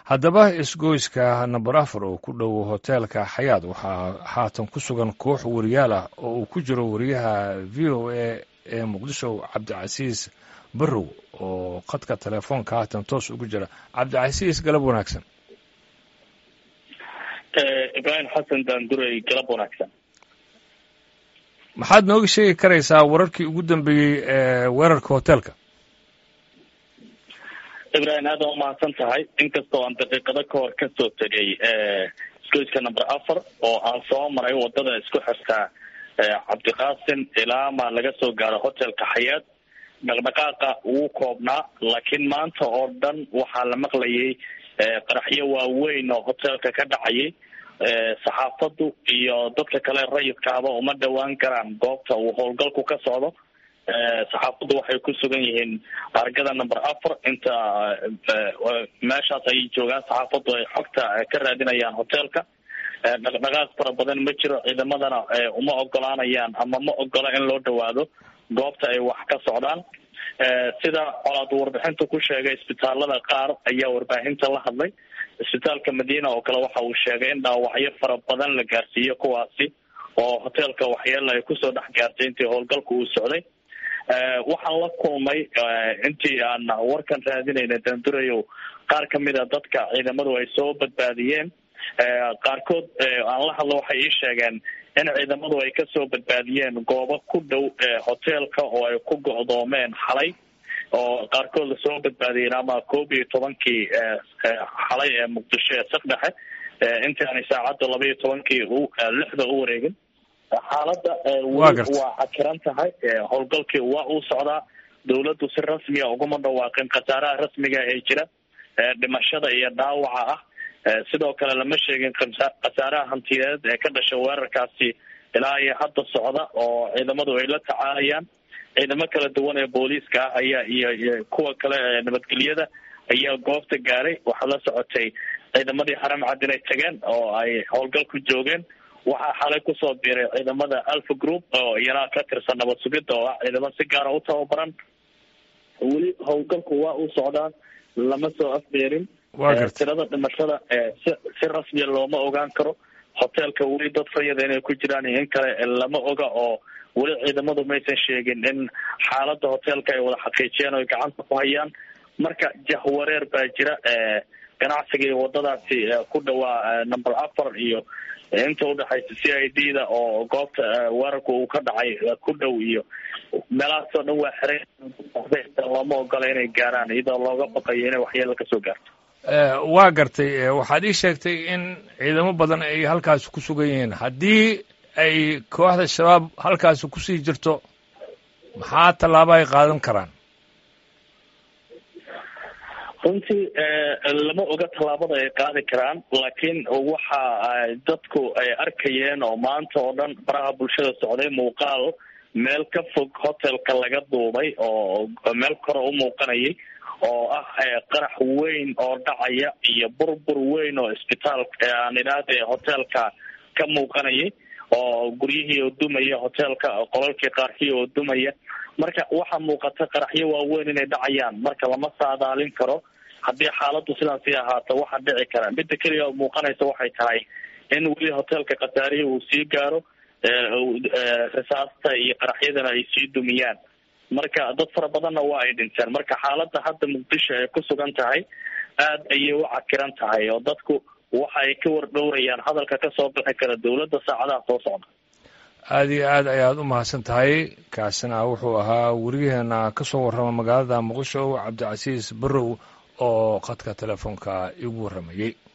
haddaba isgoyska namber afar oo ku dhow hoteelka xayaad waxaa haatan ku sugan koox wariyaal ah oo uu ku jiro wariyaha v o a ee muqdisho cabdicasiis barrow oo khadka telefoonka haatan toos ugu jira cabdicasiis galab wanaagsan ibraahim xasan daanduray galab wanaagsan maxaad nooga sheegi karaysaa wararkii ugu dambeeyey ee weerarka hoteelka ibrahim aad aa umahadsan tahay inkastoo aan daqiiqado ka hor kasoo tegay isgoyska number afar oo aan soo maray wadada isku xirtaa cabdiqaasim ilaa ma laga soo gaaro hotelka xayaad dhaqdhaqaaqa wuu koobnaa laakiin maanta oo dhan waxaa la maqlayay qaraxyo waaweyn oo hotelka ka dhacayay saxaafadu iyo dadka kale rayidkaaba uma dhawaan karaan goobta uu howlgalku ka socdo saxaafaddu waxay ku sugan yihiin argada number afar inta meeshaas ay joogaan saxaafaddu ay xogta ka raadinayaan hotelka dhaqdhaqaaq fara badan ma jiro ciidamadana uma ogolaanayaan ama ma ogola in loo dhawaado goobta ay wax ka socdaan sida colaad warbixinta ku sheegay isbitaalada qaar ayaa warbaahinta la hadlay isbitaalka madiina oo kale waxa uu sheegay in dhaawacyo fara badan la gaarsiiyo kuwaasi oo hotelka waxyeela ay kusoo dhex gaartay intii howlgalka uu socday waxaan la kulmay intii aan warkan raadinayna dandurayow qaar kamid a dadka ciidamadu ay soo badbaadiyeen qaarkood aan la hadlo waxay ii sheegeen in ciidamadu ay kasoo badbaadiyeen goobo ku dhow hotelka oo ay ku go'doomeen xalay oo qaarkood lasoo badbaadiyeen ama koob iyo tobankii xalay ee muqdisho ee sakdhexe intii aanay saacadda laba iyo tobankii lixda u wareegin xaaladda weli waa cakiran tahay howlgalkii waa uu socdaa dawladdu si rasmiya uguma dhawaaqin khasaaraha rasmiga ee jira dhimashada iyo dhaawaca ah sidoo kale lama sheegin khasaaraha hantiyeed ee ka dhasha weerarkaasi ilaa iyo hadda socda oo ciidamadu ay la tacaalayaan ciidamo kala duwan ee booliiska ah ayaa iyo kuwa kale ee nabadgelyada ayaa goobta gaaray waxaa la socotay ciidamadii xaram cad inay tageen oo ay howlgal ku joogeen waxaa xalay kusoo biiray ciidamada alpha group oo iyana ka tirsan nabad sugidda oo ah ciidamo si gaara u tababaran weli howlgalku waa uu socdaa lama soo afbeerin tirada dhimashada si si rasmiya looma ogaan karo hotelka weli dad rayada inay ku jiraan iyo in kale lama oga oo weli ciidamadu maysan sheegin in xaalada hotelka ay wada xaqiijiyeen o ay gacanta ku hayaan marka jahwareer baa jira ganacsiga iyo wadadaasi ku dhawaa number afar iyo inta udhexaysa c i d da oo goobta weerarka uu ka dhacay ku dhow iyo meelahaas oo dhan waa xiray looma ogola inay gaaraan iyadoo looga baqayo inay waxyeelo kasoo gaarto waa gartay waxaad ii sheegtay in ciidamo badan ay halkaasi ku sugan yihiin haddii ay kooxda shabaab halkaasi kusii jirto maxaa tallaabo ay qaadan karaan runtii lama oga tallaabada ay qaadi karaan laakiin waxa dadku ay arkayeen oo maanta oo dhan baraha bulshada socday muuqaal meel ka fog hotelka laga duubay oo meel kore u muuqanayay oo ah qarax weyn oo dhacaya iyo burbur weyn oo isbitaalka aan idhaahde hotelka ka muuqanayay oo guryihii oo dumaya hotelka qolalkii qaarkii oo dumaya marka waxaa muuqata qaraxyo waaweyn inay dhacayaan marka lama saadaalin karo haddii xaaladdu sidaas sii ahaato waxaa dhici kara midda keliya oo muuqanaysa waxay tahay in weli hotelka khasaarihi uu sii gaaro risaasta iyo qaraxyadana ay sii dumiyaan marka dad fara badanna waa ay dhinteen marka xaaladda hadda muqdisho ay ku sugan tahay aad ayay u cakiran tahay oo dadku waxa ay ka wardhowrayaan hadalka kasoo bixi kara dawladda saacadaha soo socda aada iyo aad ayaad u mahadsan tahay kaasina wuxuu ahaa weriyaheena kasoo warrama magaalada muqdisho cabdicasiis barrow oo khadka telefoonka igu warramayey